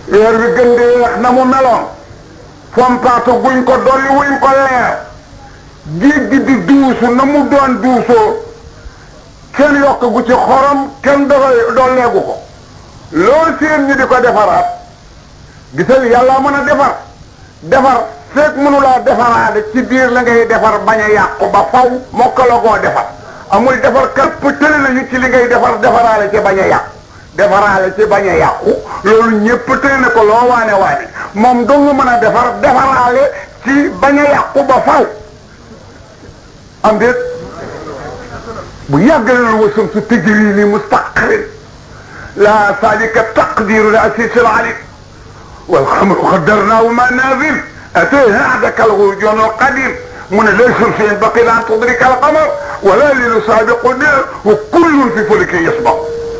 weer wi gën di weex na mu meloon fompaatu guñ ko dolli wuñ ko leer géej gi di duusu na mu doon duusoo kenn yokk gu ci xorom kenn dafa dolleegu ko loolu seen ñi di ko defaraat gisal yàlla mën a defar defar fekk mënulaa defaraade ci biir la ngay defar bañ a yàqu ba faw mokka la koo defar amul defar kapp tële nañu ci li ngay defar defaraale ci bañ a yàqu defaraale ci bañ a yàqu loolu ñépp tële na ko loo waane waane moom dong nga mën a defar defaraale ci bañ a yàqu ba faw am déet bu yàgg la wasam su tëjëri li mustaqrin la salika taqdiru la asis al alim والخمر قدرناه منازل أتيه أعدك الغرجون القديم من ليس في ينبغي أن تدرك القمر ولا ليل سابق النار وكل في فلك يسبق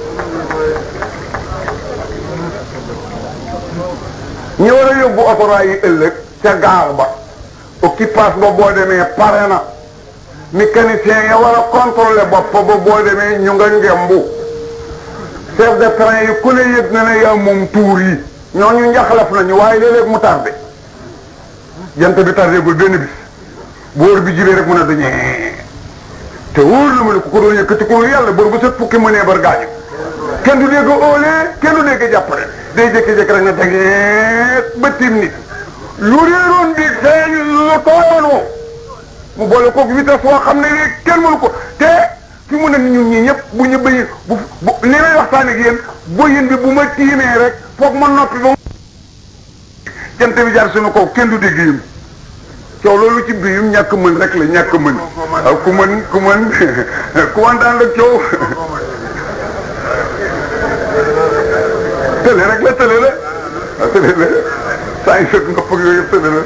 ñi war a yóbbu opéra yi ëllëg ca gaar ba occupage ba boo demee pare na mécanicien ya war a contrôler bopp ba boo demee ñu nga ngembu chef de train yi ku ne yëg na ne yaa moom tuur yi ñooñu njaxlaf nañu waaye léeg-léeg mu tardé jant bi tardé gul benn bis boor bi jibee rek mun a dañee te wóor na ma ne ku ko doon yëkkati ko yàlla bor bu set fukki mënee bar gaañu kenn du dégg óolee kenn du dégg jàppale day jékki-jékki rek na dageet ba tim nit lu réeroon bi feeñ lu tooyoon woo mu boole koog vitesse woo xam ne kenn mënu ko te fi mu ne ñun ñii ñëpp bu ñu bëyi bu bu li may waxtaan ak yéen boyin bi bu ma tiimee rek foog ma noppi ba jant bi jaar suñu kaw kenn du dégg yim coow loolu ci biirum ñàkk mën rek la ñàkk mën waaw ku mën ku mën ku wantaan la coow tële rek la tële la waaw tële la saa yu sot nopp ak yooyu yëpp tële la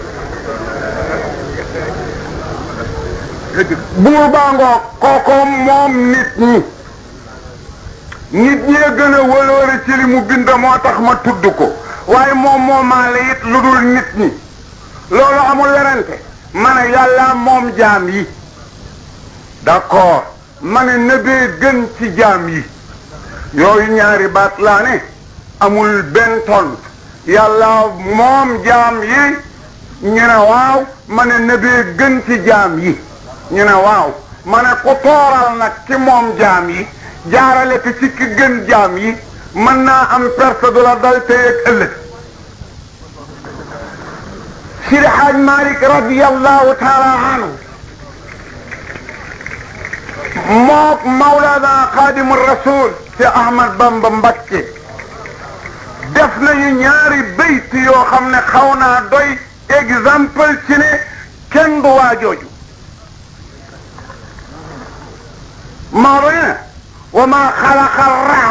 buur baa ngoo kooko moom nit ñi nit ñee gën a wëloore ci li mu bind moo tax ma tudd ko waaye moom moomaale it lu dul nit ñi loolu amul werante ma ne yàlla moom jaam yi d'accord ma ne nëbee gën ci jaam yi yooyu ñaari baat laa ne amul benn ton yàlla moom jaam yi ñu ne waaw ma ne nëbee gën ci jaam yi ñu ne waaw ma ne ku tooral nag ci moom jaam yi jaarale ko ci ki gën jaam yi mën naa am perte du la dal tey ak ëllëg Sidi Haaj Malik radiyallahu taala anhu mook Mawlana Xaadimu Rasul ci Ahmad Bamba Mbakke def nañu ñaari bayt yoo xam ne xaw naa doy exemple ci ne kenn du waa jooju Maodo ne wa ma xalaqa